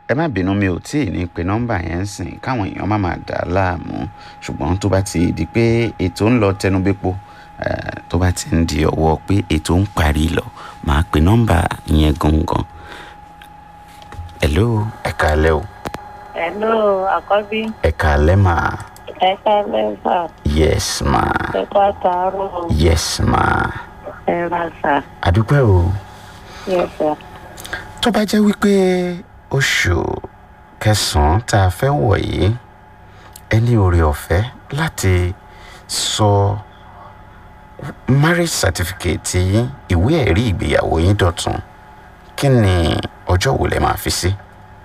ẹ má bínú mi ò tí ì ní pe nọ́mbà yẹn ń sìn káwọn èèyàn má máa dà á láàmú ṣùgbọ́n tó bá ti di pé ètò ń lọ tẹnubẹ́pọ̀ eh, tó bá ti ń di ọwọ́ pé ètò ń parí lọ máa pe nọ́mbà yẹn gangan. hello ẹ káalẹ́ o Hello, àkọ́bí. ẹ káalẹ́ mà Ẹ káalẹ́ sà. yes ma Ẹ kú àtàárọ̀. yes ma Ẹ ra sà. àdúpẹ́ o. Yes sà. tó bá jẹ́ wípé oṣù kẹsàn-án tá a fẹ́ wọ̀ yìí ẹ ní oore ọ̀fẹ́ láti sọ marriage certificate yín ìwé ẹ̀rí ìgbéyàwó yín dọ̀tun kí ni ọjọ́ wo lẹ máa fi sí.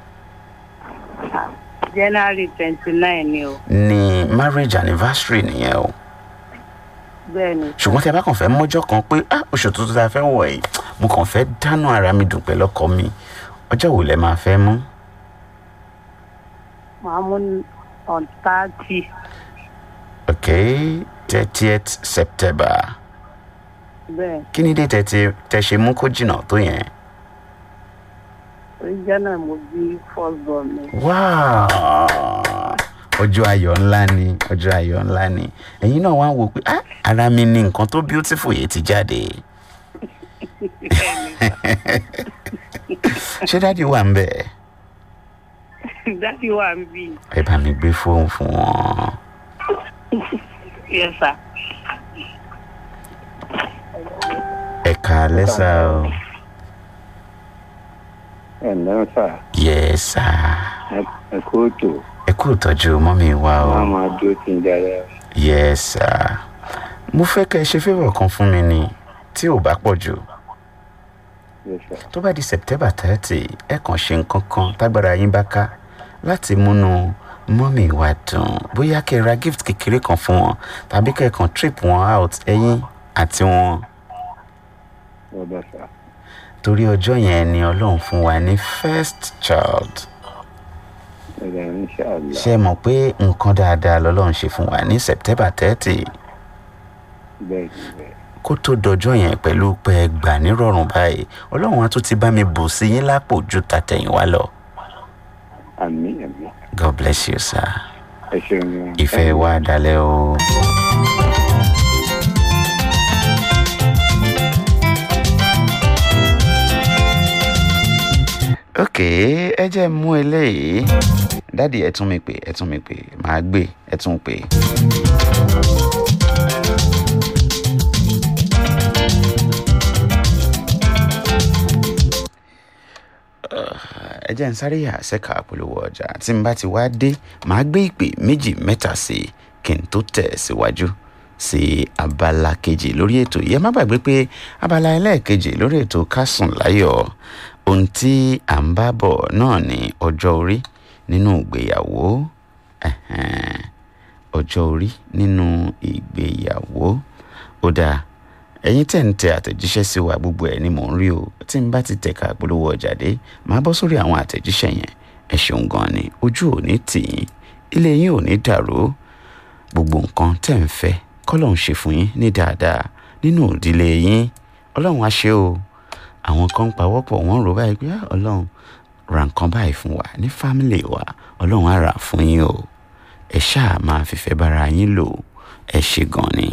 January twenty nine ni o. ní marriage anniversary nìyẹn o Bẹ́ẹ̀ni. ṣùgbọ́n tí a bá kàn fẹ́ mọ́jọ́ kan pé ah oṣù tuntun tá a fẹ́ wọ̀ yìí mo kàn fẹ́ dáná ara mi dùn pẹ̀lú ọkọ mi ọjọ́ wo lẹ máa fẹ́ mú. Màá mú on thirty. okay thirtieth september Bẹ́ẹ̀ kí ni dé tẹ ti tẹ ṣe mú kó jìnnà tó yẹn. orí jẹ́ náà mo bí first born mi. wow ọjọ́ ayọ̀ ńlá ni ọjọ́ ayọ̀ ńlá ni ẹ̀yin náà wá ń wò pé ah ara mi ni nǹkan tó beautiful yìí ti jáde ṣé dáàdi wà ń bẹ̀ Dádì wà ń bì. ẹ bá mi gbé fóònù fún wọn. Yes sà. ẹ káalẹ́ sá o ẹ ǹlẹ́ sà yes sá ẹ kó tó ẹ kú ìtọ́jú mọ́mí wa o. wọn máa dúró tí ń darí yes sir mo fẹ́ kẹ́ ẹ ṣe favour kan fún mi ni tí ò bá pọ̀ jù Yes, sir. tó bá di september thirty ẹ kàn ṣe nǹkan kan tágbára yín bá ká láti múnú mọ́mì wa dùn bóyá kẹ́ ẹ ra gift kékeré kan fún wọn tàbí kẹ́ ẹ kàn trip wọn out ẹ̀yin àti wọn ọ̀dà sà torí ọjọ́ yẹn ni ọlọ́run fún wa ní first child ẹ̀dà inṣàlá ṣe mọ̀ pé nǹkan dáadáa lọ́lọ́run ṣe fún wa ní september thirty bẹ́ẹ̀ ni bẹ́ẹ̀ kó tó dọjọ́ yẹn pẹ̀lú pé ẹ gbà nírọ̀rùn báyìí ọlọ́run á tún ti bá mi bù sí yín lápò ju tàtẹ̀yìnwá lọ. àmì àmì god bless you sir. ẹ ṣeun ìfẹ́ wa dalẹ̀ o. ok ẹ jẹ́ mú eléyìí dádì ẹ tún mi pè ẹ tún mi pè màá gbé ẹ tún pè. ẹ jẹ́ ń sáré yà sẹ́ka polówó ọjà tí n bá ti wá dé màá gbé ìpè méjì mẹ́ta sí i kí n tó tẹ̀ síwájú sí abala kejì lórí ètò yìí ẹ má gbàgbé pé abala ẹlẹ́ẹ̀kejì lórí ètò kásùn láyọ̀ ohun tí à ń bá bọ̀ náà ní ọjọ́ orí nínú ìgbéyàwó ẹ̀hẹ́n, ọjọ́ orí nínú ìgbéyàwó ó dáa ẹ̀yin tẹ̀ ń tẹ àtẹ̀jíṣẹ́ sí wa gbogbo ẹ̀ ni mò ń rí o tí n bá ti tẹ̀ka polówó ọjà dé màá bọ́ sórí àwọn àtẹ̀jíṣẹ́ yẹn ẹ ṣeun gan ni ojú ò ní tì yín ilé yín ò ní dàrú gbogbo nǹkan tẹ̀ ń fẹ́ kọ́lọ̀ ń ṣe fún yín ní dáadáa nínú ìdílé yín ọlọ́run á ṣe o àwọn kan ń pawọ́pọ̀ wọ́n ń rò báyìí pé "Ah, ọlọ́run ra nǹkan báyìí fún wa ní fámìlì wa ọlọ́run á rà fún yín o ẹ ṣáà máa fìfẹ́ bára yín lò ẹ ṣe gan ni.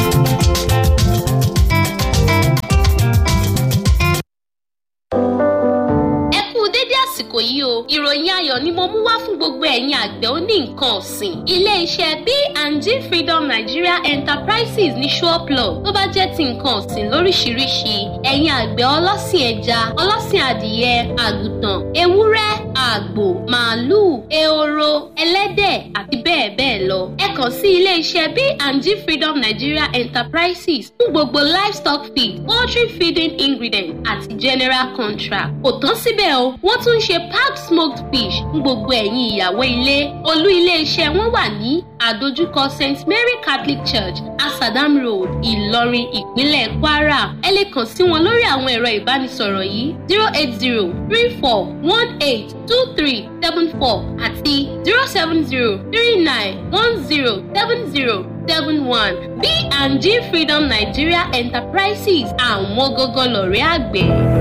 ẹ kú dédé àsìkò yìí o ìròyìn ayọ̀ ni mo mú wá fún gbogbo ẹ̀yin àgbẹ̀ oní nǹkan ọ̀sìn ilé-iṣẹ́ B&G Freedom Nigeria Enterprises ní Ṣọ́ọ̀plọ̀ tó bá jẹ́ ti nǹkan ọ̀sìn lóríṣiríṣi ẹ̀yin àgbẹ̀ ọlọ́sìn ẹja ọlọ́sìn adìyẹ àgùntàn ewúrẹ́ àgbò màálùú ehoro ẹlẹ́dẹ̀ àti bẹ́ẹ̀ bẹ́ẹ̀ lọ ẹ kàn sí ilé-iṣẹ́ B&G Freedom Nigeria Enterprises fún gbogbo livestock feed poultry feeding ingredient àti general contract kò tán síbẹ̀ o wọ́n tún ń ṣe packed smoked fish fún gbogbo ẹ̀yin ìyàwó ilé olú ilé-iṣẹ́ wọn wà ní àdójúkọ st mary catholic church asadam road ìlọrin ìpínlẹ̀ kwara ẹ lè kàn sí wọn lórí àwọn ẹ̀rọ ìbánisọ̀rọ̀ yìí zero eight zero three four one eight two three seven four àti zero seven zero three nine one zero seven zero seven one B&G freedom nigeria enterprises àwọn gógó lọ̀rẹ́ àgbẹ̀.